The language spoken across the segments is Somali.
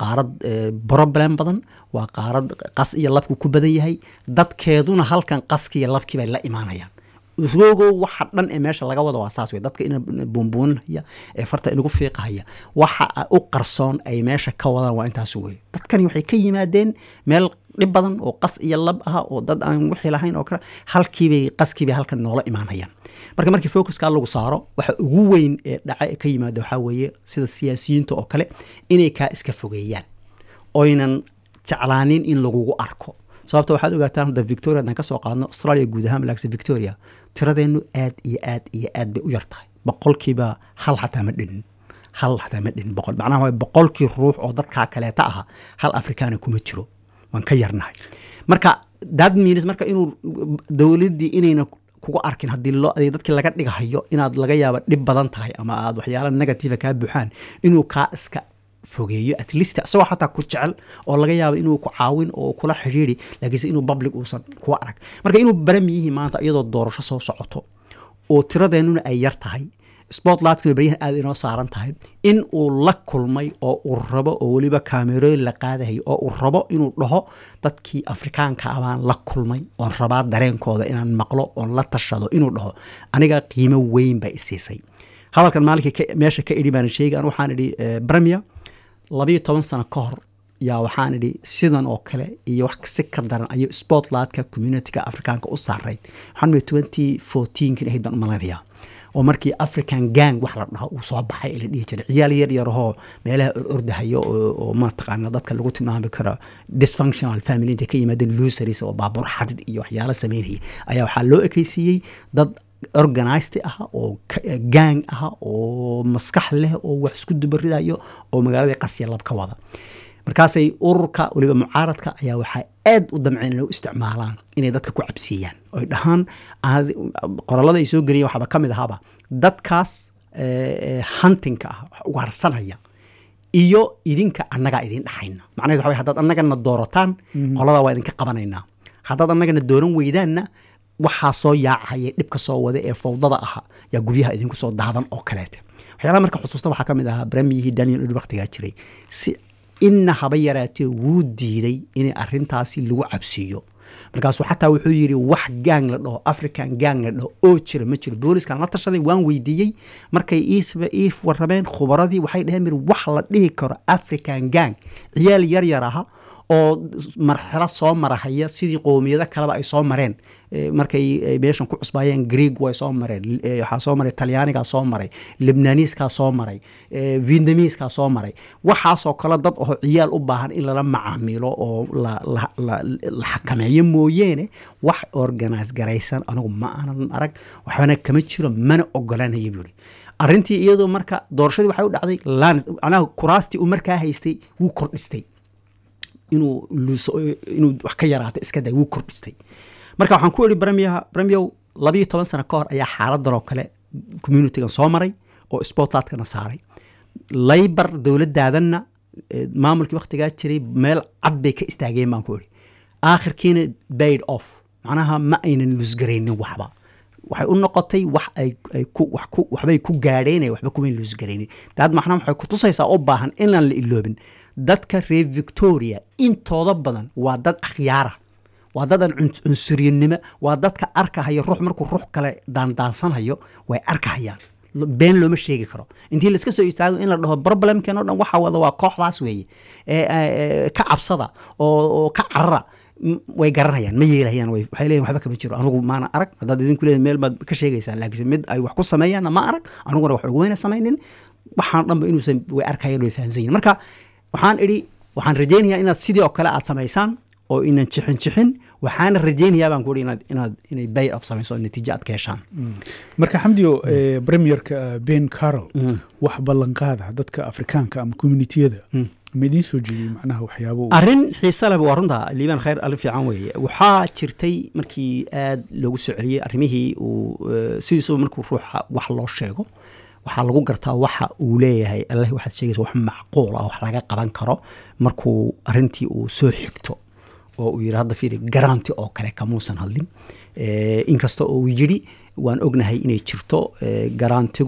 qaarad problem badan waa qaarad qas iyo labku ku badan yahay dadkeeduna halkan qaskiiyo labkii bay la imaanayaan isgogow waxa dhan ee meesha laga wada waa saas wey dadka ina buunbuuninhaya ee farta inagu fiiqahaya waxa u qarsoon ay meesha ka wadaan waa intaas wey dadkani waxay ka yimaadeen meel dhib badan oo qas iyo lab ah oo dad aan wixii lahayn oo kale halkiibay qaskiibay halkan noola imaanayaan marka markii focuska lagu saaro waxa ugu weyn ee dhaca ka yimaada waxaa weeye sida siyaasiyiinta oo kale inay kaa iska fogeeyaan oynan jeclaanin in lagugu arko sababta waxaad ogaataan hadda victoria haddaan ka soo qaadno australia guud ahaan malaagsa victoria tiradeennu aad iyo aad iyo aad bay u yar tahay boqolkiiba hal xataa ma dhinin hal xataa ma dhinin boqol macnaha waa boqolkii ruux oo dadkaa kaleeta aha hal afrikaana kuma jiro waan ka yarnahay marka that means marka inuu dowladdii inayna kugu arkin haddii loo dadkii laga dhigahayo inaad laga yaaba dhib badan tahay ama aad waxyaala negativa kaa buuxaan inuu kaa iska fogeeyo at least isagoo xataa ku jecel oo laga yaabo inuu ku caawin oo kula xidhiiri laakiinse inuu public uusan kuwa arag marka inuu baramiyihii maanta iyadoo doorasho soo socoto oo tiradeennuna ay yar tahay spotlightkuna baryahan aada inoo saaran tahay in uu la kulmay oo uu rabo oo weliba kaamerooyin la qaadahayo oo uu rabo inuu dhaho dadkii afrikaanka abaan la kulmay oon rabaa dareenkooda inaan maqlo oon la tashado inuu dhaho aniga qiimo weyn bay isiisay hadalkan maalinkii meesha ka idhi baan sheegi an waxaan idhi bremia labayo toban sano ka hor yaa waxaan idhi sidan oo kale iyo wax si ka daran ayuu spotlightka communityga afrikaanka u saarayd waxaan twenty fourteenkin ahayd baan u malaynayaa oo markii african gang wax la dhaho uu soo baxay ee la dhihi jiray ciyaal yar yarahoo meelaha orordahayo oo mataqaana dadka lagu tilmaami karo dysfunctional family intay ka yimaadeen lusaris oo baabuur xadid iyo waxyaalo sameynaya ayaa waxaa loo ekeysiiyey dad organized ah oo gang ah oo maskax leh oo wax isku dubaridayo oo magaaladii qasya lab ka wada markaasay ururka weliba mucaaradka ayaa waxaa aad u damceen inay u isticmaalaan inay dadka ku cabsiiyaan oy dhahaan qorallada ay soo geliyeen waxaaba ka mid ahaaba dadkaas huntingka ah wax ugaarsanaya iyo idinka annagaa idin dhaxayna macnaheed waxa way haddaad annagana doorataan qoladaa waa idinka qabanaynaa haddaad annagana dooran weydaanna waxaa soo yaacahaya dhibka soo wada ee fawdada aha yaa guryaha idinku soo daadan oo kaleete waxyaalaha marka xusuusta waxaa ka mid ahaa bremiyihii daniel ed waktigaa jiray si inna haba yaraatee wuu diiday in arrintaasi lagu cabsiiyo markaasuu xataa wuxuu yidhi wax gang la dhaho african gang la dhaho oo jira ma jiro booliskan la tashaday waan weydiiyey markay ii warrameen khubaradii waxay dhaheen mir wax la dhihi karo african gang ciyaal yar yar aha oo marxalo soo marahaya sidii qoomiyado kaleba ay soo mareen markay meeshan ku cusbaayeen greeg way soo mareen waxaa soo maray talyaanigaa soo maray libnaniiskaa soo maray vietnamiiskaa soo maray waxaasoo kale dad oo ciyaal u baahan in lala macaamilo oo la xakameeyo mooyeene wax organise garaysan anigu ma aanan arag waxbana kama jiro mana ogolanaya buuri arrintii iyadoo marka doorashadii waxay u dhacday manaha kuraastii uu markaa haystay wuu kordhistay inuu inuu wax ka yaraata iska day wuu kordhistay marka waxaan ku idhi bremiyaha bremiyow labayo toban sano ka hor ayaa xaaladan oo kale communitygan soo maray oo sportlatkana saaray laybar dowladaadanna maamulkii waktigaa jiray meel cad bay ka istaageen baan ku idhi aakhirkiina baid off macnaha ma aynan lusgaraynin waxba waxay u noqotay wax ay waxbay ku gaadheen waxba kumayn lusgaraynin daad macnaha waxay kutusaysaa u baahan inaan la iloobin dadka reer victoria intooda badan waa dad akhyaara waa dad aan cunsuryanimo waa dadka arkahaya ruux markuu ruux kale daandaansanhayo way arkahayaan been looma sheegi karo intii laiska soo istaago in la dhaho problemken o dhan waxa wada waa kooxdaas weeye ka cabsada oo ka carara way garanayaan ma yeelahayaan waxay leeyihin waxba kama jiro anugu maana arag haddaad idinku leeyihin meel baad ka sheegaysaan laakiinse mid ay wax ku sameeyaanna ma arag aniguna wax ugumeyna samaynin waxaan dhanba inuusan way arkayaan way fahansan yihin marka waxaan idhi waxaan rajaynayaa inaad sidii oo kale aad samaysaan oo inan jixin jixin waxaana rajaynayaa baan kuhi inaad inaad inay bay of samayso natiijo aad ka heshaan marka xamdiyo premierka ben carol wax ballanqaada dadka afrikaanka ama communitiyada ma idiin soo jeediyey macnaha waxyaabo arrin xiise leh waa runta liibaan khayr alin fiican weeye waxaa jirtay markii aad loogu soo celiyey arrimihii uu sidiisuba markuu ruuxa wax loo sheego waxaa lagu gartaa waxa uu leeyahay allah waxaad sheegaysa wax macquul ah wax laga qaban karo markuu arrintii uu soo xigto oo uu yidhi hadda fiiri garanti oo kale kamuusan hadlin inkasta oo uu yidhi waan ognahay inay jirto garantigu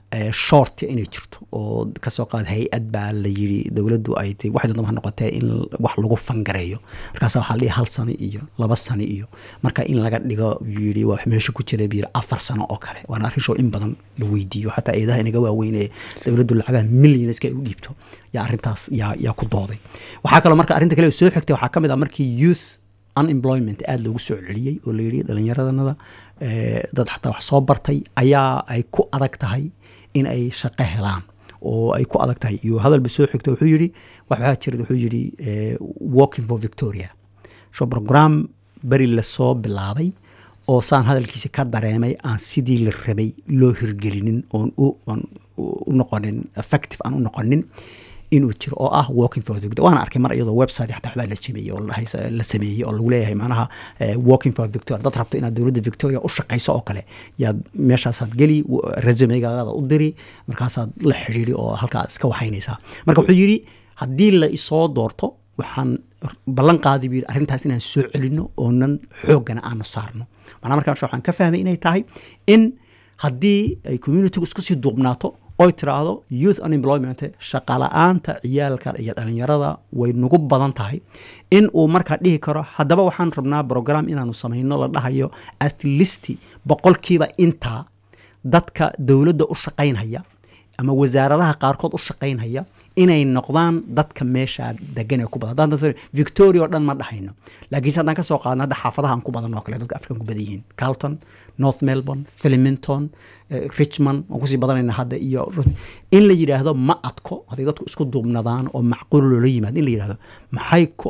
eh, short inay jirto oo kasoo qaad hay-ad baa la yiri dowladdu ay tay waxay doonta ha noqotee in wax lagu fangareeyo markaasa waxaa la dhihi hal sano iyo laba sano iyo marka in laga dhigo yiri waa meesha ku jira biyiri afar sano oo kale waana arrin show in badan la weydiiyo xataa eedaha inaga waaweyn ee dowladdu lacagaha millionska ay u dhiibto yaa arrintaas yaa yaa ku dooday waxaa kaloo marka arrinta kale oo soo xigtay waxaa ka mid ah markii youth unemployment aada loogu soo celiyey oo la yidhi dhallinyaradanada eh, dad xataa wax soo bartay ayaa ay ku adag tahay in ay shaqo helaan oo ay ku adag tahay iyo hadalba soo xigto wuxuu yidhi waxaa jira wuxuu yidhi eh, walking for victoria so program beri lasoo bilaabay oo saan hadalkiisa ka dareemay aan sidii la rabay loo hirgelinin oon u oon u noqonin effective aan u noqonin inuu jiro oo ah walking for victoria waana arkay mar iyadoo website xataa waxbaa la jimiyey oo la haysa- la sameeyey oo lagu leeyahay macnaha eh, walking for victoria dad rabto inaad dowladda victoria u shaqayso oo kale yaad meeshaasaad geli w- resumegaada u diri markaasaad la xidhiiri oo halkaa aad iska waxaynaysaa marka wuxuu yidhi haddii la isoo doorto waxaan ballan qaadi buu yidhi arrintaas inaan soo celino oonan xooggana aanu saarno macnaha markaa waxaan ka fahmay inay tahay in haddii ay communitygu isku sii duubnaato oy tiraahdo youth unemployment shaqala-aanta ciyaalka iyo dhalinyarada way nagu badan tahay in uu markaa dhihi karo haddaba waxaan rabnaa program inaanu samayno la dhahayo at least boqolkiiba intaa dadka dowladda u shaqaynhaya ama wasaaradaha qaarkood u shaqaynhaya inay noqdaan dadka meesha degan ee ku badan haddaan dadka victoria oo dhan ma dhahayno laakiinse haddaan ka soo qaadno hadda xaafadahan ku badan oo kale dadka afrikan ku badan yihiin carlton north melbourne filiminton eh, richmond waan kusii badanayna hadda iyo in la yidhaahdo ma adko hadday dadku isku duubnadaan oo macquul loola yimaado in la yidhaahdo maxay ku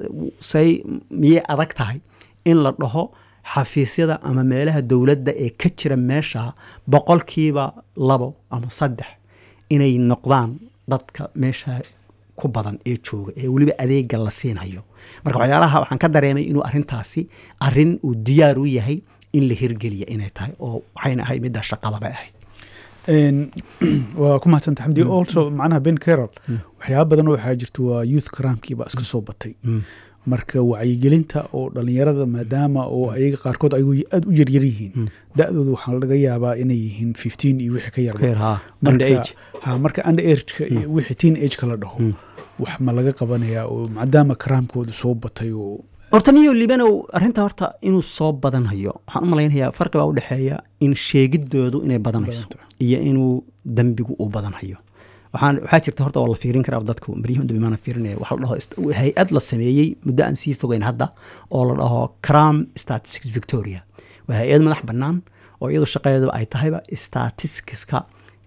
say miyay adag tahay in la dhaho xafiisyada ama meelaha dowladda ee ka jira meesha boqolkiiba labo ama saddex inay noqdaan dadka meesha ku badan ee jooga ee weliba adeega la siinhayo marka waxyaalaha waxaan ka dareemay inuu arrintaasi arrin uu diyaar u yahay in la hirgeliya inay tahay oo waxayna ahayd middaa shaqadaba ahayd Een, waa ku mahadsanta xamdi also macnaha ben carol waxyaaba badan oo waxaa jirta waa youth cramkii baa iska soo batay marka wacyigelinta oo dhalinyarada maadaama oo ayaga qaarkood ay aada u yaryar yihiin da-dooda waxaa laga yaabaa inay yihiin fifteen iyo wixii ka yarba Fair, ha, Marka- underage. ha marka under ageka iyo wixii teen ageka la dhaho wax ma laga qabanayaa oo maadaama karaamkooda soo batay oo horta niyo libanow arrinta horta inuu soo badanhayo waxaan u malaynayaa farqi baa u dhexeeya in sheegidoodu inay badanayso Badanta. iyo inuu dembigu uu badanhayo waxaan waxaa jirta horta waa la fiirin karaa dadku baryahun dambi maana fiirinaya waxa la dhaho ist- hay-ad la sameeyey muddo aan sii fogeyn hadda oo la dhaho cram statistics victoria waa hay-ad madax bannaan oo iyadu shaqadeedu ay tahayba statisticska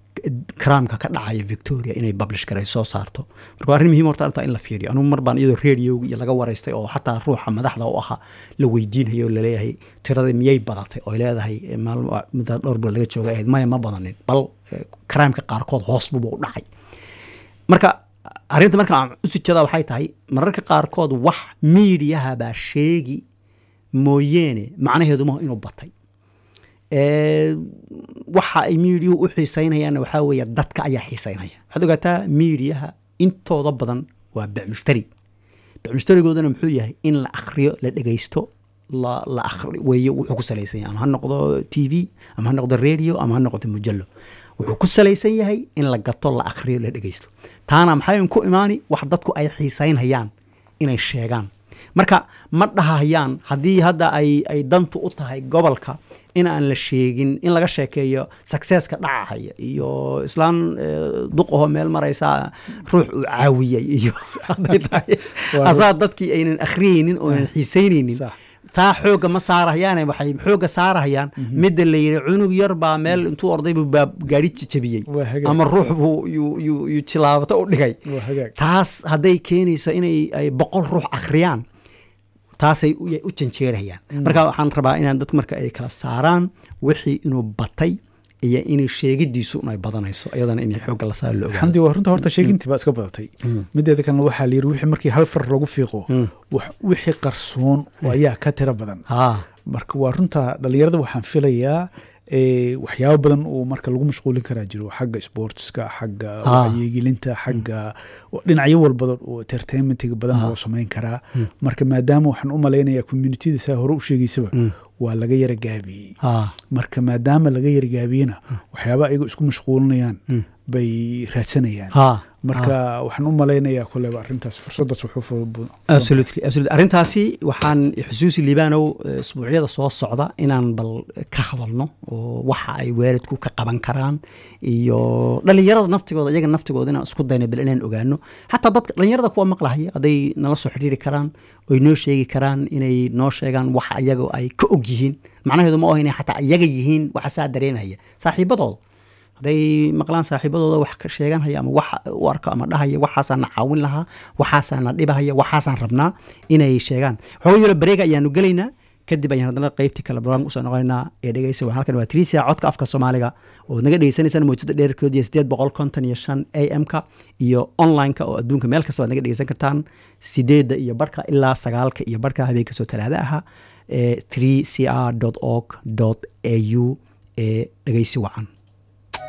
cramka ka dhacaya victoria inay publish garay soo saarto marka waa arrin muhiim horta arrintaa in la fiiriyo anugu mar baan iyadoo radioga iyo laga waraystay oo xataa ruuxa madaxda u ahaa la weydiinayo oo laleeyahay tirada miyay badatay oo ay leedahay eh, maalmo muddo dhowr bilood laga jooga ahayd maya ma badanin bal eh, crimeka qaarkood hoos buba u dhacay marka arrinta marka aan u sijada waxay tahay mararka qaarkood wax miidiyaha baa sheegi mooyeene macnaheedu maaha inuu batay Ee, waxa ay miidiyuhu u xiisaynayaanna waxaa weeye dadka ayaa xiisaynaya waxaad ogaataa miidiyaha intooda badan waa becmushtari becmushtarigoodana muxuu yahay in la akhriyo la dhegaysto la la akhri weeye wuxuu ku salaysan yahay ama ha noqdo t v ama ha noqdo radio ama ha noqdo mujallo wuxuu ku salaysan yahay in la gato la akhriyo la dhegaysto taana maxay ku imaani wax dadku ay xiisaynhayaan inay sheegaan marka ma dhahayaan haddii hadda ay ay dantu u tahay gobolka in aan la sheegin in laga sheekeeyo successka dhacahaya iyo islaan eh, duq ahoo meel maraysa ruux uu caawiyey iyo hadday tahay Waa asaa dadkii aynan akhriyeynin oo aynan xiisaynaynin Sax. taa xooga ma saarahayaane waxay xooga saarahayaan midda la yidhi cunug yar baa meel intuu orday buu baa gaari jabiyey Waa hagaag. ama ruux buu yuu yuu yuu tilaabato u dhigay Waa hagaag. taas hadday keenayso inay ay boqol ruux akhriyaan taasay u u janjeerayaan marka waxaan rabaa inaan dadku marka ay kala saaraan wixii inuu batay iyo inay sheegidiisu ay badanayso iyadana inay xoogga la saar la ogaado xamdi waa runta horta sheegintii baa iska badatay mideeda kalena waxaa la yiri wixii markii hal far lagu fiiqo wax- wixii qarsoon oo ayaa ka tira badan haa marka waa runta dhalinyarada waxaan filayaa ee, waxyaabo badan oo marka lagu mashquulin karaa jiro xagga sportska xagga Ah. wacyigelinta xagga dhinacyo walbadan oo entertainmentiga badan Ah. loo samayn karaa marka maadaama waxaan u malaynayaa communityda saa hore u sheegaysaba waa laga yara gaabiyey ha marka maadaama laga yara gaabiyena waxyaaba ayago isku mashquulinayaan bay raadsanayaan ha marka waxaan u malaynayaa koleba arrintaas fursadaas wuxuu fu- absolutely absolutely arrintaasi waxaan xusuusi liibaanow eh, isbuucyada soo socda inaan bal ka hadalno oo waxa ay waalidku ka qaban karaan iyo dhalinyarada naftigooda iyaga naftigooda inaan isku dayna bal inaan ogaano xataa dadka dhalinyarada kuwa maqlahaya hadday nala soo xidhiiri karaan oy noo sheegi karaan inay noo sheegaan waxa iyaga ay ka og yihiin macnaheedu ma oha inay xataa iyaga yihiin waxa saa dareemaya saaxiibadooda hadday maqlaan saaxiibadooda wax ka sheeganhaya ama wax u arko ama dhahaya waxaasaan na caawin lahaa waxaasaan na dhibahaya waxaasaan rabnaa inay sheegaan waxooga yaro bareega ayaanu gelaynaa kadib ayaan haddana qaybtii kale barnaamij usoo noqonaynaa ee dhegeysa waxaan halkan waa trisia codka afka soomaaliga oo naga dhegeysanaysaan mawjada dheerkood iyo sideed boqol konton iyo shan a m-ka iyo online-ka oo adduunka meel kasta waad naga dhegeysan kartaan sideedda iyo barhka ilaa sagaalka iyo barhka habeenka soo talaada aha ee 3 cr org au ee dhegeysi wacan